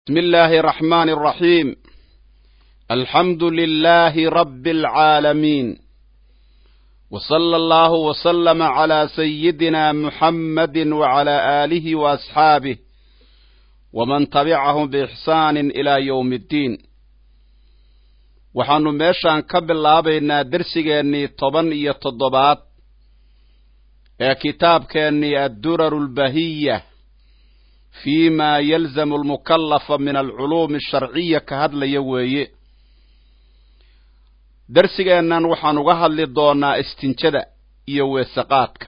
بسم الله الرحمن الرحيم الحمد لله رب العالمين وصلى الله وسلم على سيدنا محمد وعلى آله وأصحابه ومن تبعهم بإحسان إلى يوم الدين waxaannu meeshaan ka bilaabaynaa dersigeennii toban iyo toddobaad ee kitaabkeennii adduraru lbahiya fi ma yalzamu almukallafa min alculuumi asharciya ka hadlaya weeye dersigeennan waxaan uga hadli doonaa istinjada iyo weesaqaadka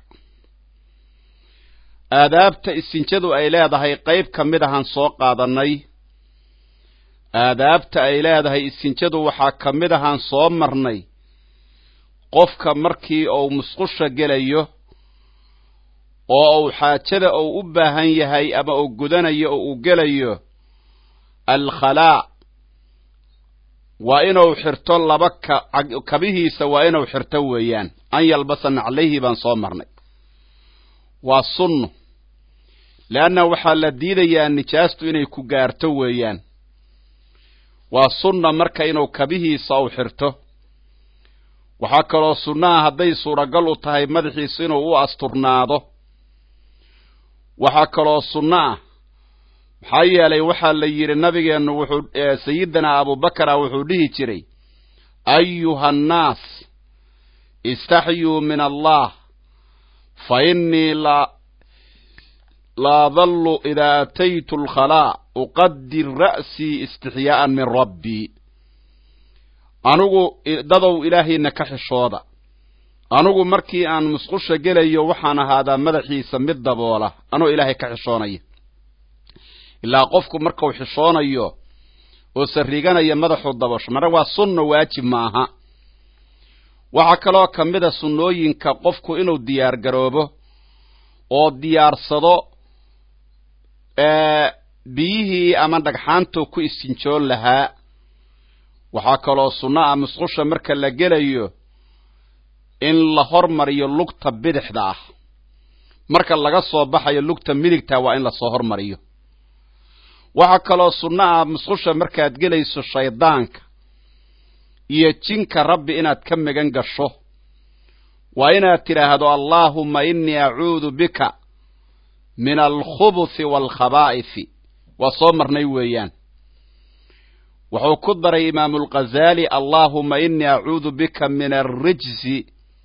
aadaabta istinjadu ay leedahay qayb ka mid ahaan soo qaadannay aadaabta ay leedahay istinjadu waxaa ka mid ahaan soo marnay qofka markii uu musqusha gelayo oo uu xaajada uu u baahan yahay ama uu gudanayo oo uu gelayo alkhalaa waa inuu xirto laba kabihiisa waa inuu xirto weeyaan an yalbasa naclayhi baan soo marnay waa sunno leanna waxaa la diidayaa nijaastu inay ku gaarto weeyaan waa sunna marka inuu kabihiisa uu xirto waxaa kaloo sunnaha hadday suuragal u tahay madaxiisa inuu u asturnaado waxaa kaloo sunno ah maxaa yeelay waxaa la yidhi nabigeennu wuxuu sayidinaa abubakara wuxuu dhihi jiray ayuha annaas istaxyuu min allah fa innii laa dallu idaa ataytu alkhalaa uqadir ra'sii istixyaa'an min rabbii anugu dadow ilaahayna ka xishooda anugu markii aan musqusha gelayo waxaan ahaadaa madaxiisa mid daboola anoo ilaahay ka xishoonaya ilaa qofku markuu xishoonayo oo sariganaya madaxuu dabosho mara waa sunno waajib maaha waxaa kaloo ka mid a sunnooyinka qofku inuu diyaar garoobo oo diyaarsado biyihii ama dhagxaantuu ku istinjoon lahaa waxaa kaloo sunno ah musqusha marka la gelayo in la hormariyo lugta bidixda ah marka laga soo baxayo lugta midigta waa in lasoo hormariyo waxaa kaloo sunno ah musqusha markaad gelayso shaydaanka iyo jinka rabbi inaad ka magan gasho waa inaad tidhaahdo allaahumma innii acuudu bika min alkhubuthi waalkhabaa'ifi waa soo marnay weeyaan wuxuu ku daray imaamu alghazaali allaahumma innii acuudu bika min alrijsi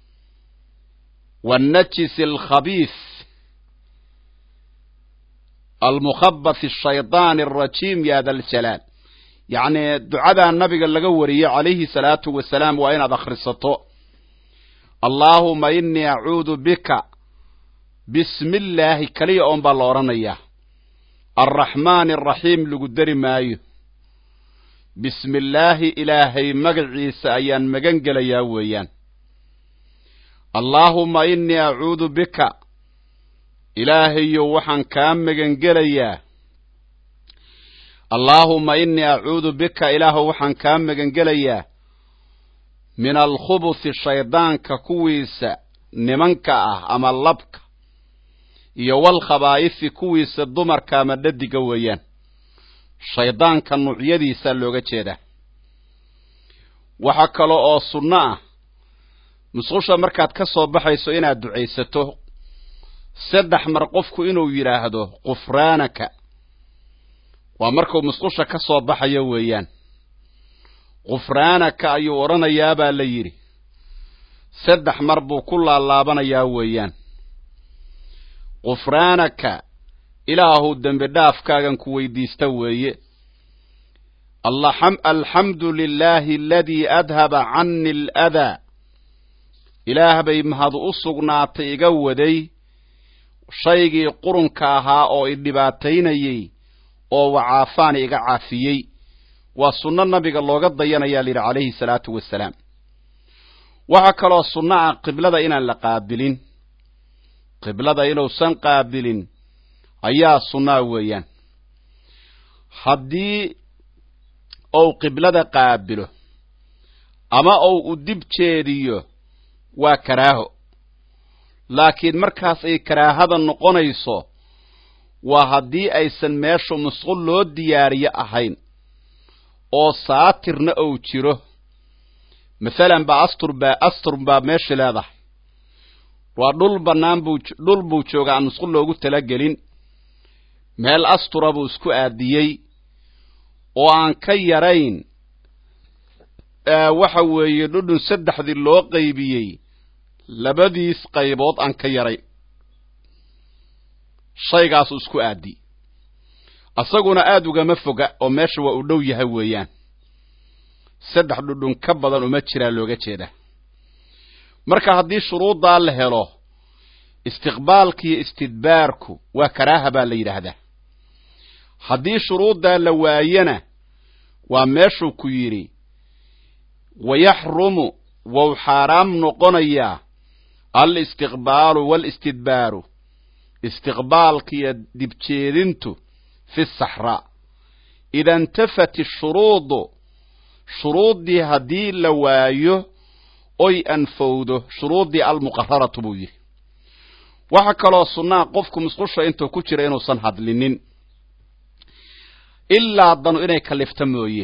wannajisi alkhabiis almukhabath ashaydaani alrajiim ya da aljalaal yacnii ducadaa nabiga laga wariyey calayhi salaatu wasalaam waa inaad akhrisato allaahuma innii acuudu bika bismi illaahi keliya oon baa la odhanayaa alraxmaani alraxiim lagu dari maayo bismi illaahi ilaahay magaciisa ayaan magan gelayaa weeyaan allaahumma innii acuudu bika ilaahayow waxaan kaa magan gelayaa allaahumma innii acuudu bika ilaahow waxaan kaa magan gelayaa min alkhubuthi shaydaanka kuwiisa nimanka ah ama labka iyo walkhabaa'ifi kuwiisa dumarka ama dhadiga weeyaan shaydaanka nuucyadiisaa looga jeedaa waxaa kale oo sunno ah musqusha markaad ka soo baxayso inaad ducaysato saddex mar qofku inuu yidhaahdo qufraanaka waa markuu musqusha ka soo baxayo weeyaan qufraanaka ayuu odhanayaabaa la yidhi saddex mar buu ku laalaabanayaa weeyaan qufraanaka ilaahu dembi dhaafkaagan ku weydiista weeye alxamdu lilaahi aladii adhaba cani aladaa ilaah bay mahad u sugnaatay iga waday shaygii qurunka ahaa oo i dhibaataynayey oo wacaafaani iga caafiyey waa sunno nabiga looga dayanayaa layidhi calayhi salaatu wasalaam waxaa kaloo sunno ah qiblada inaan la qaabilin qiblada inuusan qaabilin ayaa sunnaa weeyaan haddii uu qiblada qaabilo ama uu u dib jeediyo waa karaaho laakiin markaas ay karaahada noqonayso waa haddii aysan meeshu musqul loo diyaariyo ahayn oo saatirna ou jiro masalan baa astur baa astur baa meesha leedahay waa dhul bannaan buu dhul buu jooga aan musqul loogu talagelin meel astura buu isku aadiyey oo aan ka yarayn waxa weeye dhudhun saddexdii loo qaybiyey labadiis qaybood aan ka yarayn shaygaasu isku aadi isaguna aada ugama foga oo meesha waa u dhow yahay weeyaan saddex dhudhun ka badan uma jiraa looga jeeda marka haddii shuruuddaa la helo istiqbaalkiiyo istidbaarku waa karaaha baa la yidhaahdaa haddii shuruuddaa la waayana waa meeshuu ku yidhi wayaxrumu wou xaaraam noqonayaa alistiqbaalu waalistidbaaru istiqbaalkiiyo dibjeedintu fi saxraa ida intafat ishuruudu shuruuddii haddii la waayo oy anfowdo shuruuddii almuqararatu buu yidhi waxaa kaloo sunnaa qofku musqusha intuu ku jira inuusan hadlinin ilaa danu inay kalifta mooye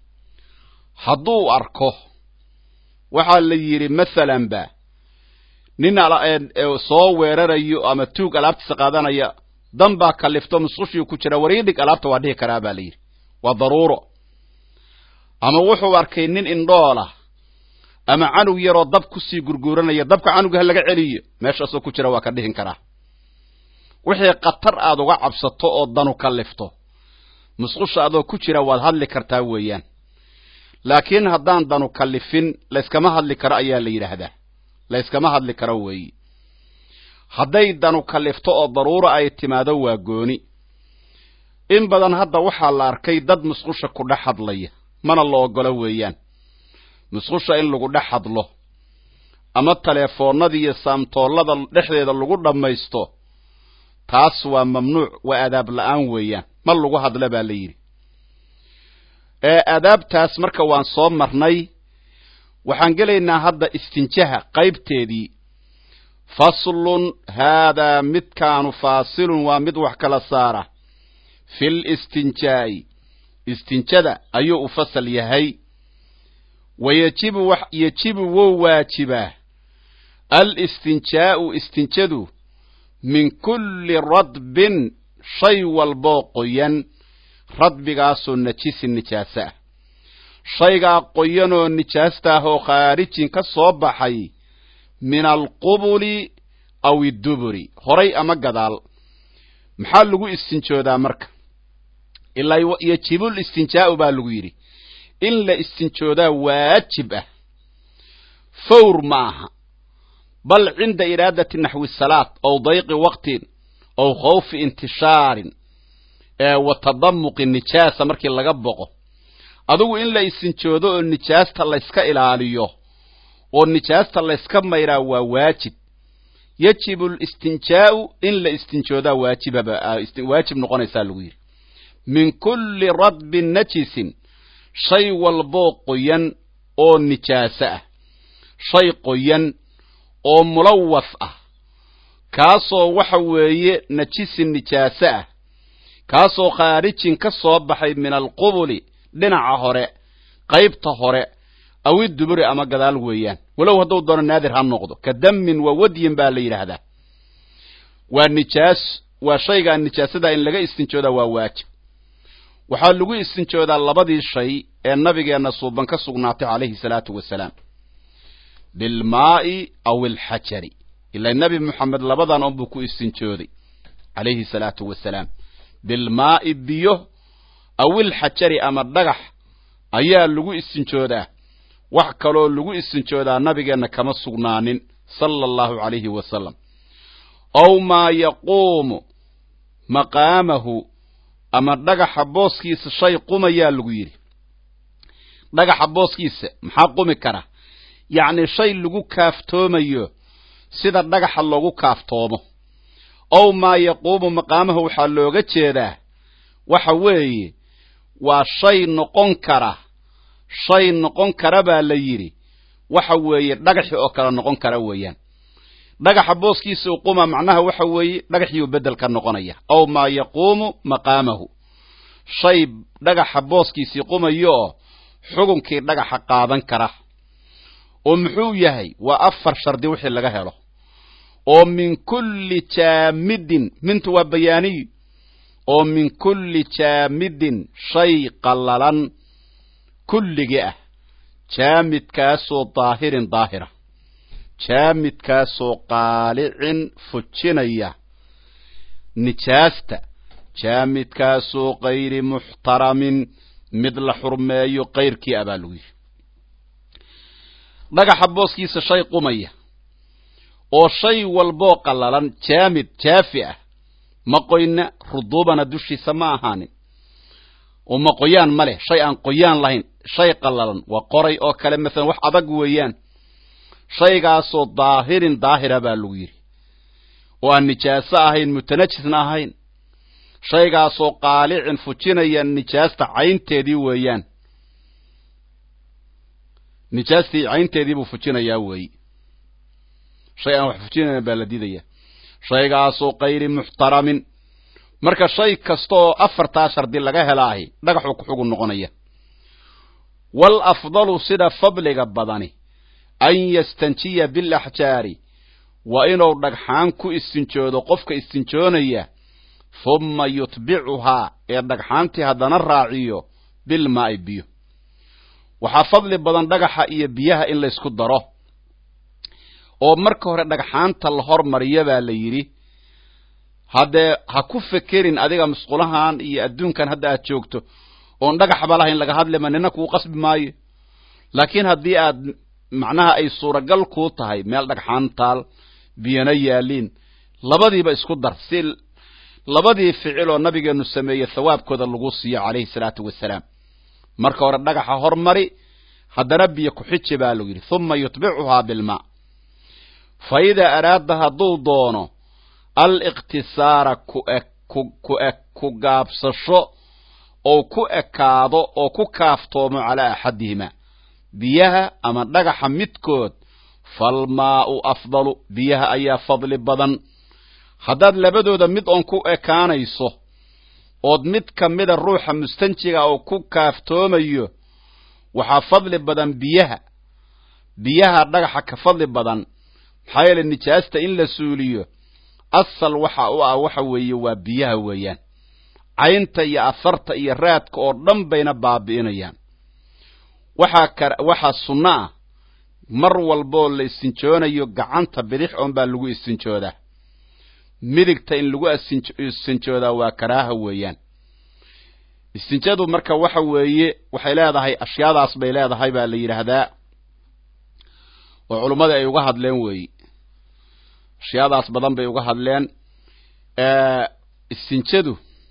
hadduu arko waxaa la yidhi masalan ba nin soo weerarayo ama tuug alaabtiisa qaadanaya dan baa kalifto musqushii ku jira wariidhig alaabta waa dhihi karaa baa la yidhi waa daruuro ama wuxuu arkay nin indhoolah ama canug yaroo dab kusii gurguuranaya dabka canuga ha laga celiyo meeshaasoo ku jira waa ka dhihin karaa wixii khatar aad uga cabsato oo danu kalifto musqusha adoo ku jira waad hadli kartaa weeyaan laakiin haddaan danu kalifin layskama hadli karo ayaa la yidhaahdaa layskama hadli karo weeyi hadday danu kalifto oo daruuro ay timaado waa gooni in badan hadda waxaa la arkay dad musqusha ku dhex hadlaya mana la ogolo weeyaan musqusha in lagu dhex hadlo ama teleefoonnada iyo saamtoollada dhexdeeda lagu dhammaysto taas waa mamnuuc waa adaab la'aan weeyaan ma lagu hadla baa la yidhi ee adaabtaas marka waan soo marnay waxaan gelaynaa hadda istinjaha qaybteedii faslun haadaa midkaanu faasilun waa mid wax kala saara fil istinjaa'i istinjada ayuu u fasal yahay wayajibu yajibu wou waajibaa alistinjaa'u istinjadu min kulli radbin shay walboo qoyan radbigaasoo najisin nijaasa ah shaygaa qoyanoo nijaasta ah oo khaarijin ka soo baxay min alqubuli aw idduburi horay ama gadaal maxaa lagu istinjoodaa marka ilaa yajibul istinjaa'u baa lagu yidhi in la istinjoodaa waajib ah fawr ma aha bal cinda iraadati naxwi salaat ow dayqi waqtin ow khawfi intishaarin wa tadamuqi nijaasa markii laga boqo adigu in la istinjoodo oo nijaasta layska ilaaliyo oo nijaasta layska mayraa waa waajib yajibu listinjaa'u in la istinjoodaa waajibwaajib noqonaysaa lagu yidhi min kulli radbin najisin shay walboo qoyan oo nijaaso ah shay qoyan oo mulawaf ah kaasoo waxa weeye najisin nijaaso ah kaasoo khaarijin ka soo baxay min alqubuli dhinaca hore qaybta hore awi duburi ama gadaal weeyaan walow hadduu doono naadir ha noqdo ka dammin wa wadyin baa la yidhaahdaa waa nijaas waa shaygaa nijaasada in laga istinjoodaa waa waajib waxaa lagu istinjoodaa labadii shay ee nabigeenna suuban ka sugnaatay calayhi salaatu wasalaam bilmaa'i aw ilxajari ilaa nebi moxamed labadan unbuu ku istinjooday calayhi salaatu wasalaam bilmaa'i biyo aw ilxajari ama dhagax ayaa lagu istinjoodaa wax kaloo lagu istinjoodaa nabigeenna kama sugnaanin sala allahu calayhi wasalam ow maa yaquumu maqaamahu ama dhagaxa booskiisa shay qumayaa lagu yidhi dhagaxa booskiisa maxaa qumi kara yacni shay lagu kaaftoomayo sida dhagaxa loogu kaaftoomo ow maa yaquumu maqaamahu waxaa looga jeedaa waxa weeye waa shay noqon kara shay noqon kara baa la yidhi waxa weeye dhagaxi oo kale noqon kara weeyaan dhagaxa booskiisa uquma macnaha waxa weeye dhagaxiyuu bedel ka noqonaya aw maa yaquumu maqaamahu shay dhagaxa booskiisii qumayo oo xugunkii dhagaxa qaadan kara oo muxuu yahay waa afar shardi wixii laga helo oo min kulli jaamidin mintu waa bayaaniy oo min kulli jaamidin shay qallalan kulligii ah jaamidkaasoo daahirin daahira jaamidkaasoo qaalicin fujinaya nijaasta jaamidkaasoo kayri muxtaramin mid la xurmeeyo kayrkii abaa lagu yidhi dhagaxa booskiisa shay qumaya oo shay walboo qallalan jaamid jaafi ah ma qoyna ruduubana dushiisa ma ahaanin oo ma qoyaan ma leh shay aan qoyaan lahayn shay qallalan waa qoray oo kale maalan wax adag weeyaan shaygaasoo daahirin daahira baa lagu yidhi oo aan nijaaso ahayn mutanajisna ahayn shaygaasoo qaalicin fujinaya nijaasta caynteedii weeyaan nijaastii caynteedii buu fujinayaa weeyi shay aan wax fujinayn baa la diidaya shaygaasoo kayri muxtaramin marka shay kasta oo afartaa shardi laga helaahi dhagaxuu ku xugun noqonaya wal afdalu sida fadliga badani an yastanjiya bilaxjaari waa inuu dhagxaan ku istinjoodo qofka istinjoonaya humma yutbicuhaa ee dhagxaantii haddana raaciyo bilmaa'i biyo waxaa fadli badan dhagaxa iyo biyaha in laysku daro oo marka hore dhagxaanta la hormariya baa la yidhi haddee ha ku fekerin adiga musqulahan iyo adduunkan hadda aad joogto oon dhagaxba lahayn laga hadlima nina kuu qasbi maayo laakiin haddii aad macnaha ay suuragal kuu tahay meel dhagxaan taal biyana yaaliin labadiiba isku dar si labadii ficil oo nabigeenu sameeyey thawaabkooda lagu siiyo calayhi salaatu wasalaam marka hore dhagaxa hormari haddana biyo ku-xiji baa lagu yidhi humma yutbicuhaa bilmaa fa idaa araada hadduu doono aliqtisaara ku ku gaabsasho oo ku ekaado oo ku kaaftoomo calaa axadihima biyaha ama dhagaxa midkood falmaa'u afdalu biyaha ayaa fadli badan haddaad labadooda mid oon ku ekaanayso ood mid ka mida ruuxa mustanjiga oo ku kaaftoomayo waxaa fadli badan biyaha biyaha dhagaxa ka fadli badan maxaa yeele nijaasta in la suuliyo asal waxa u ah waxa weeye waa biyaha weeyaan caynta iyo afarta iyo raadka oo dhan bayna baabi'inayaan waxaa ka waxaa sunno ah mar walboo la istinjoonayo gacanta bidix oon baa lagu istinjoodaa midigta in lagu istinjoodaa waa karaaha weeyaan istinjadu marka waxa weeye waxay leedahay ashyaadaas bay leedahay baa la yidhaahdaa oo culummadii ay uga hadleen weeyi ashyaadaas badan bay uga hadleen istinjadu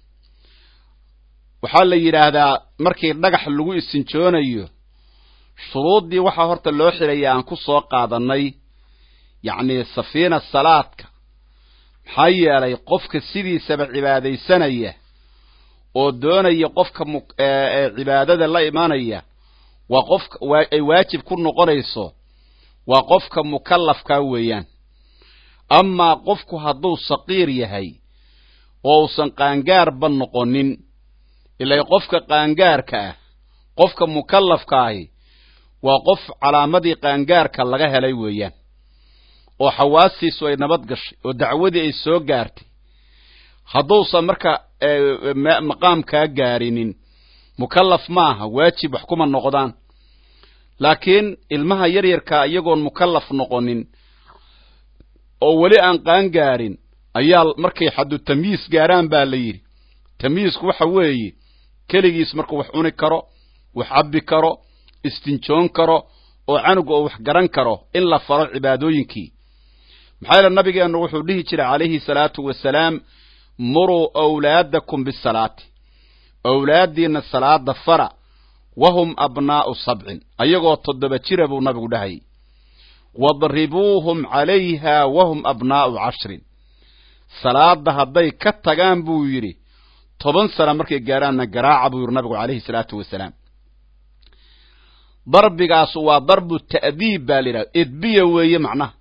waxaa la yidhaahdaa markii dhagax lagu istinjoonayo shuruuddii waxaa horta loo xidhaya aan ku soo qaadannay yacni safiina salaadka maxaa yeelay qofka sidiisaba cibaadaysanaya oo doonaya qofka cibaadada la imanaya waa qofka ay waajib ku noqonayso waa qofka mukallafkaa weeyaan amaa qofku hadduu saqiir yahay oo uusan qaangaarba noqonin ilaa qofka qaangaarka ah qofka mukallafka ahi waa qof calaamadii qaangaarka laga helay weeyaan oo xawaastiisu ay nabad gashay oo dacwadii ay soo gaartay hadduusan marka maqaamkaa gaarinin mukallaf maaha waajib wax kuma noqdaan laakiin ilmaha yaryarkaa iyagoon mukallaf noqonin oo weli aan qaan gaarin ayaa markay xaddu tamyiis gaaraan baa la yidhi tamyiisku waxa weeye keligiis markuu wax cuni karo wax cabbi karo istinjoon karo oo canuga oo wax garan karo in la faro cibaadooyinkii maxaa yeele nabigeennu wuxuu dhihi jiray calayhi salaatu wasalaam muruu awlaadakum bisalaati awlaaddiinna salaada fara wahum abnaa'u sabcin ayagoo toddoba jira buu nabigu dhahayy wadribuuhum calayha wahum abnaa'u cashrin salaada hadday ka tagaan buu yidhi toban sana markay gaaraanna garaaca buu yidhi nabigu calayhi salaatu wasalaam darbigaas waa darbu ta'diib baa la yidhahda edbiya weeye macnaha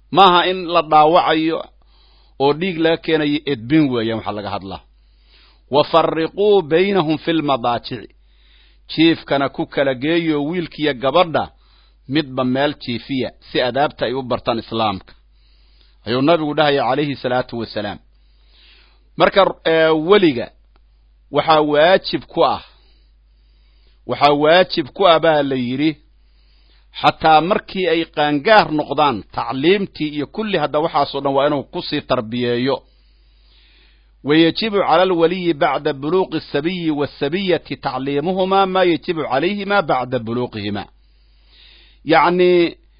maaha in la dhaawacayo oo dhiig laga keenayo edbin weeyaan waxaa laga hadlaa wa farriquu baynahum fi lmadaajici jiifkana ku kala geeyo wiilkiiyo gabadha midba meel jiifiya si adaabta ay u bartaan islaamka ayuu nabigu dhahaya calayhi salaatu wasalaam marka weliga waxaa waajib ku ah waxaa waajib ku ah baa la yidhi xataa markii ay qaangaar noqdaan tacliimtii iyo kulli hadda waxaasoo dhan waa inuu kusii tarbiyeeyo wayajibu cala alwaliyi bacda buluuqi asabiyi waasabiyati tacliimuhumaa maa yajibu calayhima bacda buluuqihima yacni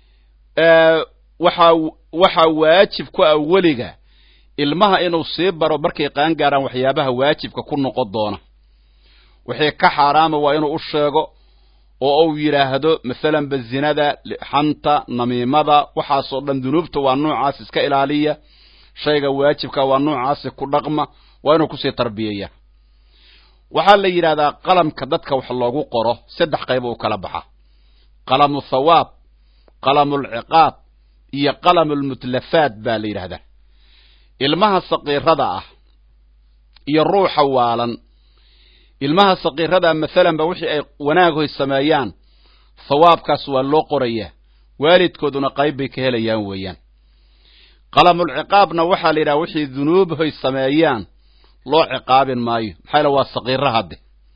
waxaa waxaa waajib ku ah weliga ilmaha inuu sii baro markay qaangaaraan waxyaabaha waajibka ku noqon doona wixii ka xaaraama waa inuu u sheego oo uu yidhaahdo masalanba zinada xanta namiimada waxaasoo dhan dunuubta waa noocaas iska ilaaliya shayga waajibka waa noocaasi ku dhaqma waa inuu kusii tarbiyeeya waxaa la yidhahdaa qalamka dadka wax loogu qoro saddex qayb u kala baxa qalamu thawaab qalamulciqaab iyo qalamulmutlafaat baa la yidhahdaa ilmaha saqiirada ah iyo ruuxa waalan ilmaha saqiirada masalanba wixii ay wanaaghoy sameeyaan thawaabkaas waa loo qorayaa waalidkooduna qayb bay ka helayaan weeyaan qalamulciqaabna waxaa la yidhaha wixii dunuubhoy sameeyaan loo ciqaabin maayo maxaa yale waa saqiiro hadde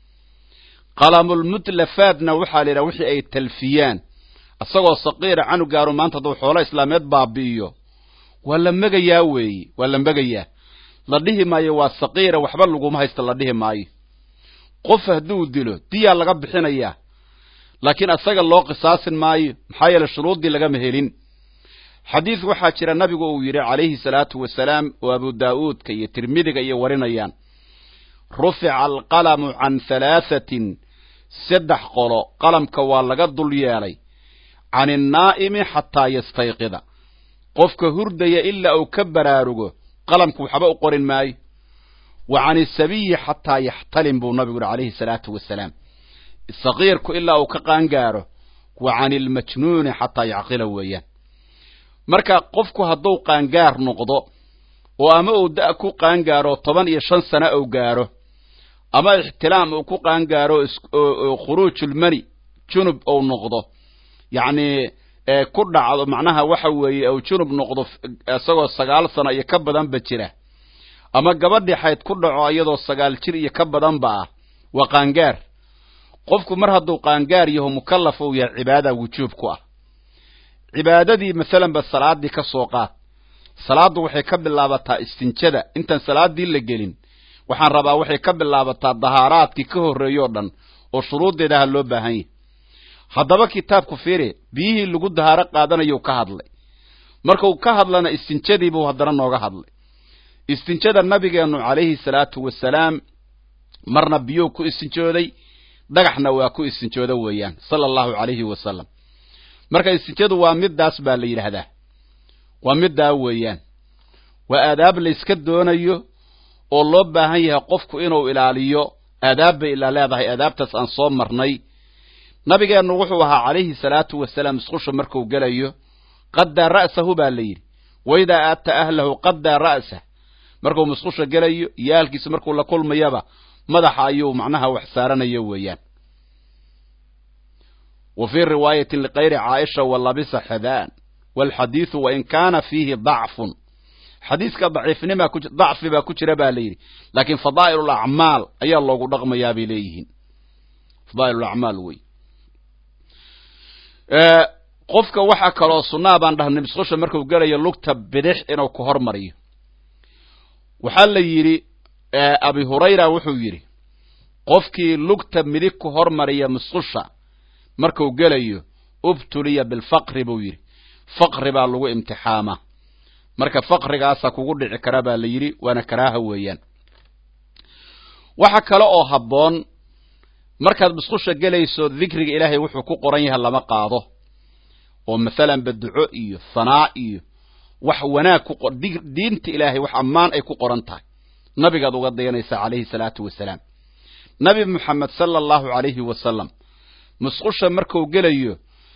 qalamulmutlafaadna waxaa la yidhaha wixii ay talfiyaan isagoo saqiira canugaaru maanta hadduu xoolo islaameed baabi'iyo waa la megayaa weeye waa la megayaa la dhihi maayo waa saqiira waxba laguma haysta la dhihi maayo qof hadduu dilo diyaa laga bixinayaa laakiin isaga loo qisaasin maayo maxaa yeele shuruuddii lagama helin xadiis waxaa jira nabigu uu yidhi calayhi salaatu wasalaam oo abu daa'uudka iyo tirmidiga iyo warinayaan rufica alqalamu can halaahatin saddex qolo qalamka waa laga dul yeelay can innaa'imi xataa yastayqida qofka hurdaya ilaa uu ka baraarugo qalamku waxba u qorin maayo wa can isabiyi xataa yaxtalim buu nabigu yihi calayhi salaatu wasalaam saqiirku ilaa uu ka qaangaaro wa can ilmajnuuni xataa yacqila weeyaan marka qofku hadduu qaangaar noqdo oo ama uu da' ku qaangaaro toban iyo shan sano uu gaaro ama ixtilaam uu ku qaangaaro khuruujulmani junub uu noqdo yacni ku dhacdo macnaha waxa weeye uu junub noqdo isagoo sagaal sano iyo ka badanba jira ama gabadhii xayd ku dhaco iyadoo sagaal jir iyo ka badanba ah waa qaangaar qofku mar hadduu qaangaar yaho mukallaf uu yahay cibaada wujuub ku ah cibaadadii masalanba salaaddii ka soo qaad salaaddu waxay ka bilaabataa istinjada intaan salaaddii la gelin waxaan rabaa waxay ka bilaabataa dahaaraadkii ka horreeyoo dhan oo shuruuddeedaha loo baahan yahy haddaba kitaabku fiiri biyihii lagu dahaaro qaadanayuu ka hadlay markuu ka hadlana istinjadiibuu haddana nooga hadlay istinjada nabigeennu calayhi salaatu wasalaam marna biyuu ku istinjooday dhagaxna waa ku istinjooda weeyaan sala allahu calayhi wasalam marka istinjadu waa middaas baa la yidhaahdaa waa middaa weeyaan waa aadaab layska doonayo oo loo baahan yahay qofku inuu ilaaliyo aadaab bay ilaa leedahay aadaabtaas aan soo marnay nabigeennu wuxuu ahaa calayhi salaatu wasalaam isqusha markuu gelayo qaddaa ra'sahu baa la yidhi waidaa aata ahlahu qaddaa ra'sah markuu musqusha gelayo iyo ahalkiisa markuu la kulmayaba madaxa ayuu macnaha wax saaranayo weeyaan wa fii riwaayatin likayri caaisha wa labisa xadaan walxadiidu wain kaana fiihi dacfun xadiiska daciifnima ku dacfi baa ku jira ba la yidhi laakiin fadaa'il alacmaal ayaa loogu dhaqmayaa bay leeyihiin fadaa'il alacmaal wey qofka waxaa kaloo sunnaa baan dhahnay musqusha markuu gelayo lugta bidix inuu ku hormariyo waxaa la yidhi abi hurayra wuxuu yidhi qofkii lugta midig ku hormariya musqusha markuu gelayo ubtuliya bilfaqri buu yidhi faqri baa lagu imtixaamaa marka faqrigaasa kugu dhici kara baa la yidhi waana karaaha weeyaan waxa kale oo habboon markaad musqusha gelayso dikriga ilaahay wuxuu ku qoran yahay lama qaado oo masalanba duco iyo hanaa iyo wax wanaag ku diinta ilaahay wax ammaan ay ku qoran tahay nabigaad uga dayanaysaa calayhi salaatu wasalaam nabi moxamed sala allahu calayhi wasalam musqusha markuu gelayo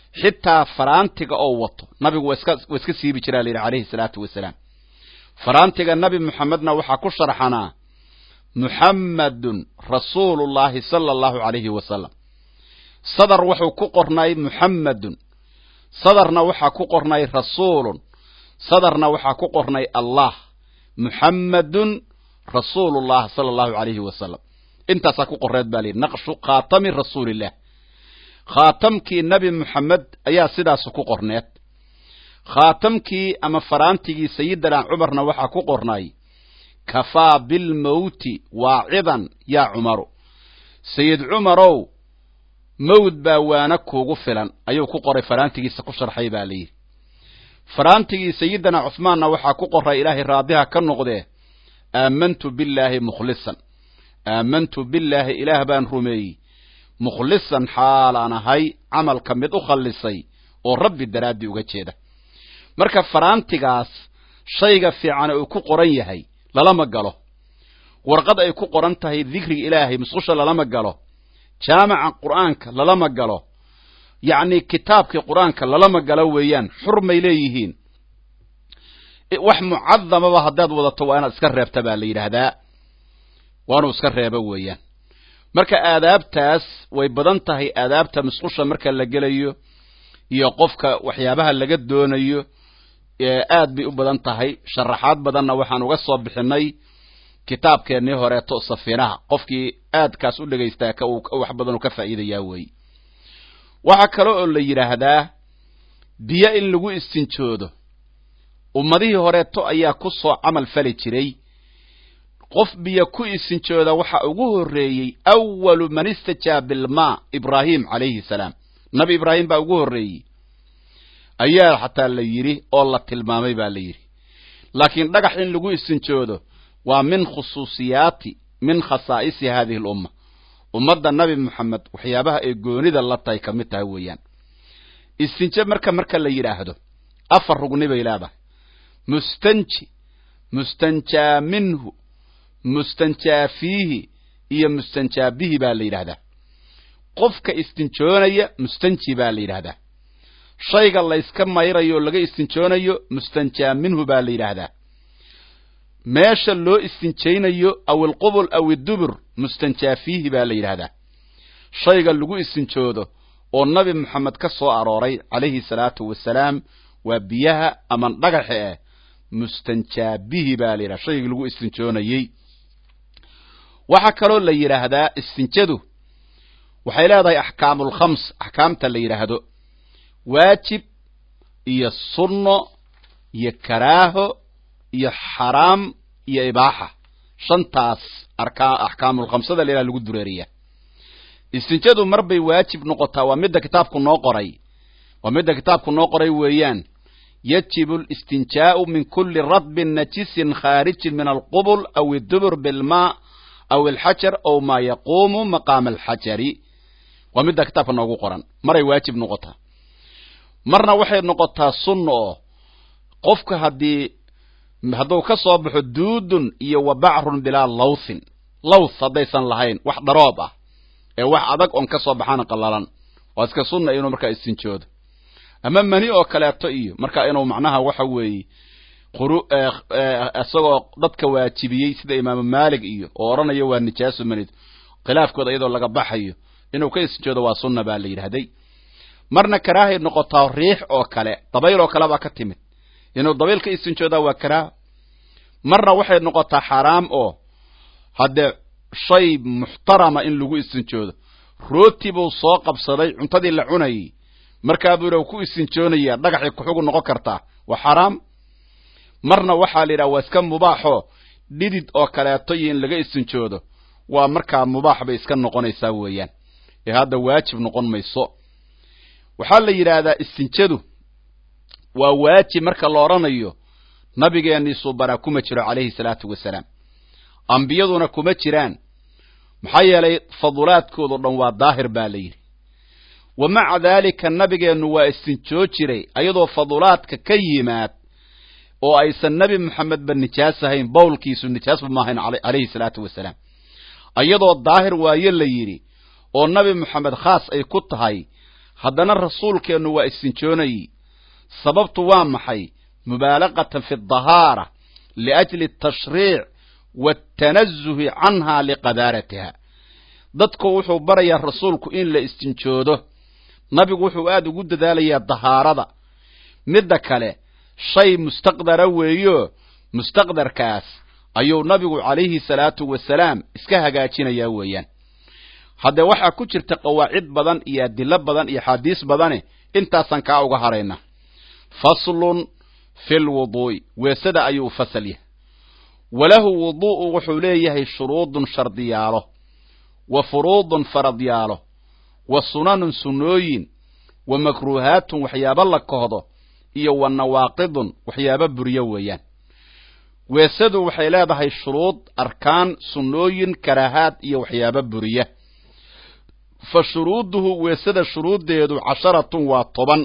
xitaa faraantiga oo wato nabigu waa iska waa iska siibi jiraa la yidhi calayhi salaatu wasalaam faraantiga nabi moxamedna waxaa ku sharxanaa muxammadun rasuulullaahi sala allahu calayhi wasalam sadar wuxuu ku qornay muxammadun sadarna waxaa ku qornay rasuulun sadarna waxaa ku qornay allah muxammadun rasuulullah sala allahu calayhi wasalam intaasaa ku qorreed baa layidhi naqshu khaatami rasuulillah khaatamkii nebi moxamed ayaa sidaasu ku qorneed khaatamkii ama faraantigii sayidina cumarna waxaa ku qornay kafaa bilmowti waacidan yaa cumaru sayid cumarow mawd baa waana kuugu filan ayuu ku qoray faraantigiisa ku sharxay baa layidhi faraantigii sayidina cuhmaanna waxaa ku qoray ilaahay raadiha ka noqdee aamantu billaahi mukhlisan aamantu billaahi ilaah baan rumeeyey mukhlisan xaalaan ahay camalka mid u khallisay oo rabbi daraaddii uga jeeda marka faraantigaas shayga fiican uu ku qoran yahay lalama galo warqad ay ku qoran tahay dikriga ilaahay musqusha lalama galo jaamaca qur'aanka lalama galo yacni kitaabkii qur-aanka lalama galo weeyaan xurmay leeyihiin wax mucadamaba haddaad wadato waa inaad iska reebta baa la yidhaahdaa waa inuu iska reebo weeyaan marka aadaabtaas way badan tahay aadaabta musqusha marka la gelayo iyo qofka waxyaabaha laga doonayo aad bay u badan tahay sharaxaad badanna waxaan uga soo bixinay kitaabkeennii horeeto safiinaha qofkii aadkaas u dhegaystaa ka wax badan uu ka faa'iidayaa weeye waxaa kale oo la yidhaahdaa biyo in lagu istinjoodo ummadihii horeeto ayaa ku soo camal fali jiray qof biyo ku isinjooda waxa ugu horreeyey awalu man istajaa bilmaa ibraahim calayhi salaam nabi ibraahim baa ugu horreeyey ayaa xataa la yidhi oo la tilmaamay baa la yidhi laakiin dhagax in lagu isinjoodo waa min khusuusiyaati min khasaa'isi hadihi alumma ummadda nabi moxamed waxyaabaha ay goonida la tahay ka mid tahay weeyaan istinje marka marka la yidhaahdo afar rugni bay leedahay mustanji mustanjaa minhu mustanjaa fiihi iyo mustanjaa bihi baa la yidhahdaa qofka istinjoonaya mustanji baa la yidhahdaa shayga layska mayrayo o laga istinjoonayo mustanjaa minhu baa la yidhaahdaa meesha loo istinjaynayo aw ilqubul aw idubur mustanjaa fiihi baa la yidhaahdaa shayga lagu istinjoodo oo nabi moxamed ka soo arooray calayhi salaatu wasalaam waa biyaha ama dhagaxa ah mustanjaa bihi baa la yidhahda shaygii lagu istinjoonayey waxaa kaloo la yidhaahdaa istinjadu waxay leedahay axkaamulkhams axkaamta la yidhaahdo waajib iyo sunno iyo karaaho iyo xaraam iyo ibaaxa shantaas arkaa axkaamulkhamsada la yidhahda lagu dureeriyaa istinjadu mar bay waajib noqotaa waa midda kitaabku noo qoray waa midda kitaabku noo qoray weeyaan yajibu listinjaau min kuli radbin najisin khaarijin min alqubul aw idubur bilmaa aw alxajar aw maa yaquumu maqaama alxajari waa midda kitaabka noogu qoran maray waajib noqotaa marna waxay noqotaa sunna oo qofka haddii hadduu ka soo baxo duudun iyo wa bacrun bilaa lawthin lawth haddaysan lahayn wax dharoob ah ee wax adag oon ka soo baxaana qallalan waa iska sunna inuu markaa istinjoodo ama mani oo kaleeto iyo marka inuu macnaha waxa weeye quru isagoo dadka waajibiyey sida imaamu maalik iyo oo odhanayo waa nijaaso manid khilaafkooda iyadoo laga baxayo inuu ka istinjoodo waa sunna baa la yidhahday marna karaahay noqotaa riix oo kale dabayl oo kale baa ka timid inuu dabayl ka istinjoodaa waa karaaho marna waxay noqotaa xaraam oo haddee shay muxtarama in lagu istinjoodo rooti buu soo qabsaday cuntadii la cunayay markaa buuna ku istinjoonayaa dhagaxay kuxugu noqon kartaa waa xaraam marna waxaa la yidhaha waa iska mubaaxoo dhidid oo kaleeto iyo in laga istinjoodo waa markaa mubaax bay iska noqonaysaa weeyaan ee hadda waajib noqon mayso waxaa la yidhaahdaa istinjadu waa waajib marka la odhanayo nabigeennii suubanaa kuma jiro calayhi salaatu wasalaam ambiyaduna kuma jiraan maxaa yeelay fadulaadkoodo dhan waa daahir baa la yidhi wa maca daalika nabigeennu waa istinjoo jiray ayadoo fadulaadka ka yimaad oo aysan nebi moxamedba nijaas ahayn bowlkiisu nijaasba ma ahayn calayhi salaatu wasalaam ayadoo daahir waayo la yidhi oo nabi moxamed khaas ay ku tahay haddana rasuulkeennu waa istinjoonayey sababtu waa maxay mubaalaqatan fi dahaara liajli atashriic waatanazuhi canha liqadaaratiha dadku wuxuu barayaa rasuulku in la istinjoodo nabigu wuxuu aad ugu dadaalayaa dahaarada midda kale shay mustaqdara weeyo mustaqdarkaas ayuu nabigu calayhi salaatu wasalaam iska hagaajinayaa weeyaan haddee waxaa ku jirta qawaacid badan iyo adilo badan iyo xaadiis badane intaasaan kaa uga harayna faslun fi lwuduu'i weesada ayuu fasal yahay walahu wuduu'u wuxuu leeyahay shuruudun shardiyaalo wa furuudun faradyaalo wa sunanun sunnooyin wa makruuhaatun waxyaabo la kohdo iyo wa nawaaqidun waxyaabo buryo weeyaan weesadu waxay leedahay shuruud arkaan sunnooyin karaahaad iyo waxyaabo buriya fa shuruuduhu weesada shuruuddeedu casharatun waa toban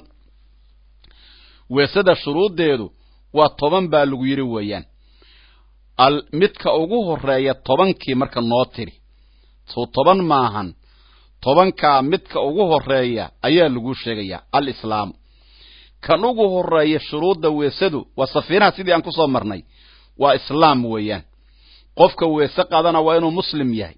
weesada shuruuddeedu waa toban baa lagu yidhi weeyaan al midka ugu horeeya tobankii marka noo tiri soo toban maahan tobankaa midka ugu horeeya ayaa lagu sheegayaa alislaamu kan ugu horeeya shuruudda weesadu waa safiinaha sidii aan ku soo marnay waa islaam weeyaan qofka weese qaadana waa inuu muslim yahay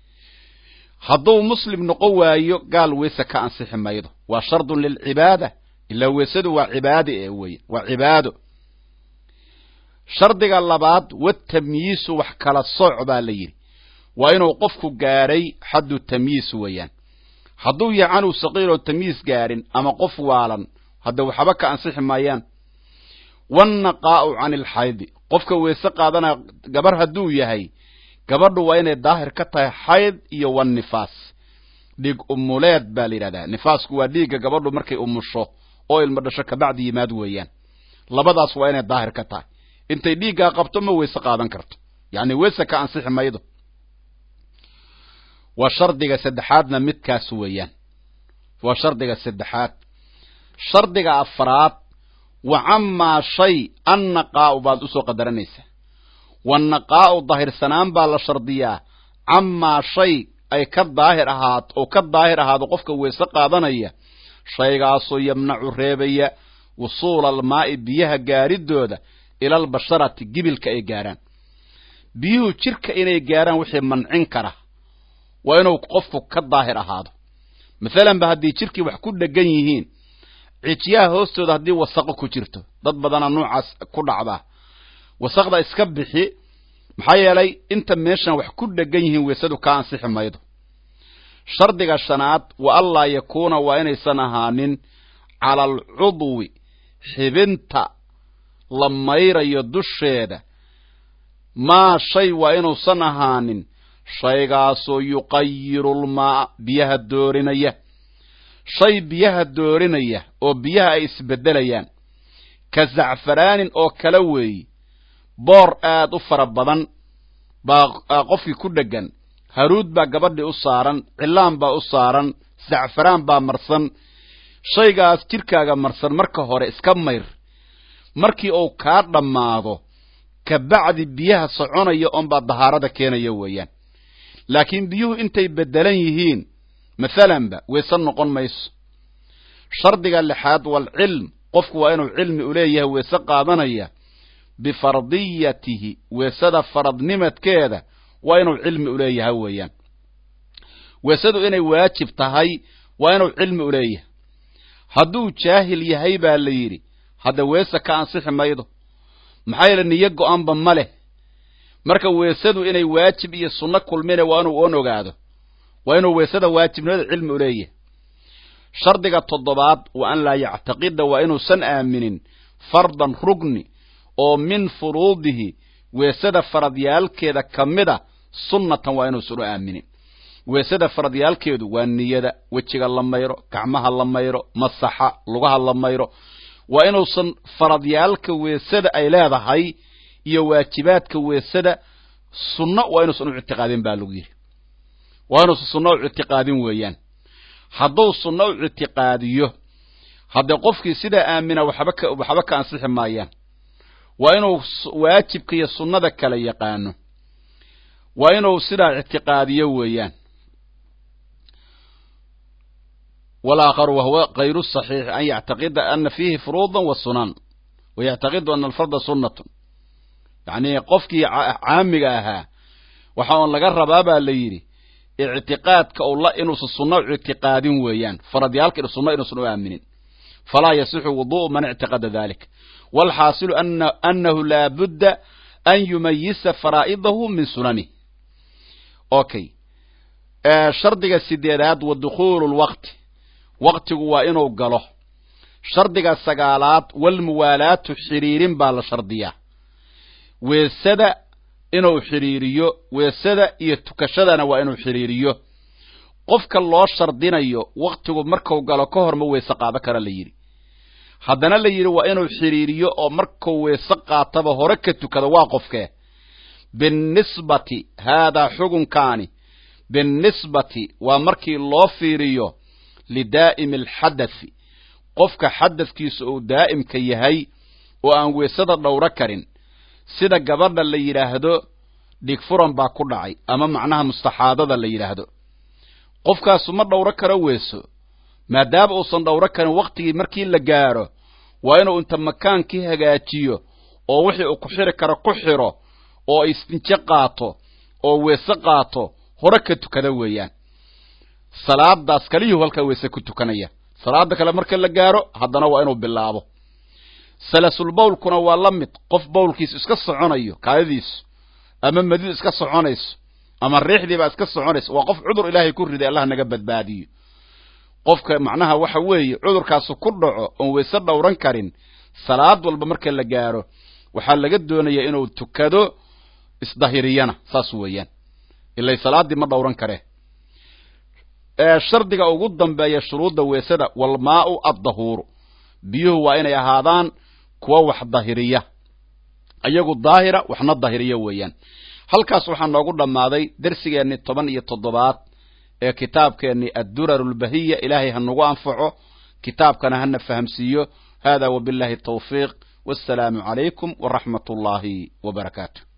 hadduu muslim noqon waayo gaal weese ka ansixi maydo waa shardun lilcibaada ilaa weesadu waa cibaade ee weya waa cibaado shardiga labaad watamyiisu wax kala sooc baa la yidhi waa inuu qofku gaadhay xaddu tamyiis weeyaan hadduu yahay canuu saqiiroo tamyiis gaadhin ama qof waalan hadda waxba ka ansixi maayaan wannaqaa'u cani ilxaydi qofka weese qaadana gabar hadduu yahay gabadhu waa inay daahir ka tahay xayd iyo wannifaas dhiig umuleed baa la yidhahdaa nifaasku waa dhiigga gabadhu markay umusho oo ilmo dhasho kabacdi yimaad weeyaan labadaas waa inay daahir ka tahay intay dhiiggaa qabto ma weese qaadan karto yacni weese ka ansixi maydo waa shardiga saddexaadna midkaas weeyaan waa shardiga saddexaad shardiga afraad wa camaa shay annaqaa'u baad usoo qadaranaysaa wannaqaa'u daahirsanaan baa la shardiyaa camaa shay ay ka daahir ahaat oo ka daahir ahaado qofka weese qaadanaya shaygaasoo yamnacu reebaya wusuula almaa'i biyaha gaaridooda ila albasharati gibilka ay gaarhaan biyuhu jirka inay gaarhaan wixii mancin kara waa inuu qofku ka daahir ahaado masalan ba haddii jirkii wax ku dhegan yihiin cijiyaha hoostooda haddii wasaqo ku jirto dad badana noocaas ku dhacdaa wasaqda iska bixi maxaa yeelay inta meeshan wax ku dhegan yihiin weesadu ka ansixi maydo shardiga shanaad wa allaa yakuuna waa inaysan ahaanin cala alcudwi xibinta la mayrayo dusheeda maa shay waa inuusan ahaanin shaygaasoo yuqayiru lmaa biyaha doorinaya shay biyaha doorinaya oo biyaha ay isbeddelayaan ka zacfaraanin oo kale weeyi boor aad u fara badan baa qofkii ku dheggan haruud baa gabadhii u saaran cilaan baa u saaran zacfaraan baa marsan shaygaas jidhkaaga marsan marka hore iska mayr markii uu kaa dhammaado kabacdi biyaha soconaya oonbaa dahaarada keenaya weeyaan laakiin biyuhu intay beddelan yihiin masalanba weese noqon mayso shardiga lixaad waalcilm qofku waa inuu cilmi u leeyahay weese qaadanaya bifardiyatihi weesada faradnimadkeeda waa inuu cilmi u leeyahay weeyaan weesadu inay waajib tahay waa inuu cilmi u leeyahay hadduu jaahil yahay baa la yidhi hadda weese ka ansixi maydo maxaa yeele niyo go-aanba ma leh marka weesadu inay waajib iyo sunno kulmine waa inuu oon ogaado waa inuu weesada waajibnimada cilmi u leeyahay shardiga toddobaad wa an laa yactaqida waa inuusan aaminin fardan rugni oo min furuudihi weesada faradyaalkeeda ka mida sunnatan waa inuusan u aaminin weesada faradyaalkeedu waa niyada wejiga la mayro gacmaha la mayro masaxa lugaha la mayro waa inuusan faradyaalka weesada ay leedahay iyo waajibaadka weesada sunno waa inuusan u ictiqaadin baa lagu yidhi waa inuusan sunno u ictiqaadin weeyaan hadduu sunno u ictiqaadiyo haddee qofkii sidaa aamina waxba ka waxba ka ansixi maayaan waa inuu waajibka iyo sunnada kala yaqaano waa inuu sidaa ictiqaadiyo weeyaan walaakharu wahuwa kayru saxiix an yactaqida ana fiihi furuudan wa sunan wa yactaqidu ana alfarda sunnatun yacni qofkii caamiga ahaa waxa uun laga rabaa baa la yidhi ictiqaadka ula inuusan sunno u ictiqaadin weeyaan faradyaalka sunno inuusan u aaminin falaa yasixu wudu'u man ictiqada dalik walxaasilu anahu laa budda an yumayisa faraa'idahu min sunanih okay shardiga sideedaad wa dukhuulu lwaqti waqtigu waa inuu galo shardiga sagaalaad walmuwaalaatu xidhiirin baa la shardiyaa weesada inuu xidhiiriyo weesada iyo tukashadana waa inuu xidhiiriyo qofka loo shardinayo waktigu marku galo ka hor ma weese qaado kara la yidhi haddana la yidhi waa inuu xidhiiriyo oo markuu weese qaataba hore ka tukado waa qofkee binnisbati haadaa xugunkaani binnisbati waa markii loo fiiriyo lidaa'imi alxadathi qofka xadadkiisa uu daa'imka yahay oo aan weesada dhowro karin sida gabadha la yidhaahdo dhigfuran baa ku dhacay ama macnaha mustaxaadada la yidhaahdo qofkaasu ma dhowro karo weeso maadaama uusan dhowro karin waktigii markii la gaaro waa inuu inta makaankii hagaajiyo oo wixii uu ku xiri karo ku xiro oo istinje qaato oo weese qaato hore ka tukada weeyaan salaadaas kaliyuu halkaa weese ku tukanaya salaada kale marka la gaaro haddana waa inuu bilaabo salasul bawlkuna waa la mid qof bawlkiisu iska soconayo kaadadiisu ama madidu iska soconayso ama riixdiibaa iska soconayso waa qof cudur ilaahay ku riday allah naga badbaadiyo qofka macnaha waxa weeye cudurkaasu ku dhaco oon weyse dhowran karin salaad walba marka la gaaro waxaa laga doonaya inuu tukado isdahiriyana saas weeyaan ilay salaaddii ma dhowran karee shardiga ugu dambeeya shuruudda weesada walmaau addahuuru biyuhu waa inay ahaadaan kuwa wax dahiriya iyagu daahira waxna dahiriya weeyaan halkaas waxaa noogu dhammaaday dersigeennii toban iyo toddobaad ee kitaabkeennii addurar lbahiya ilaahay ha nagu anfaco kitaabkana hana fahamsiiyo hada wabillahi tawfiiq wassalaamu calaykum waraxmat ullaahi wabarakaatu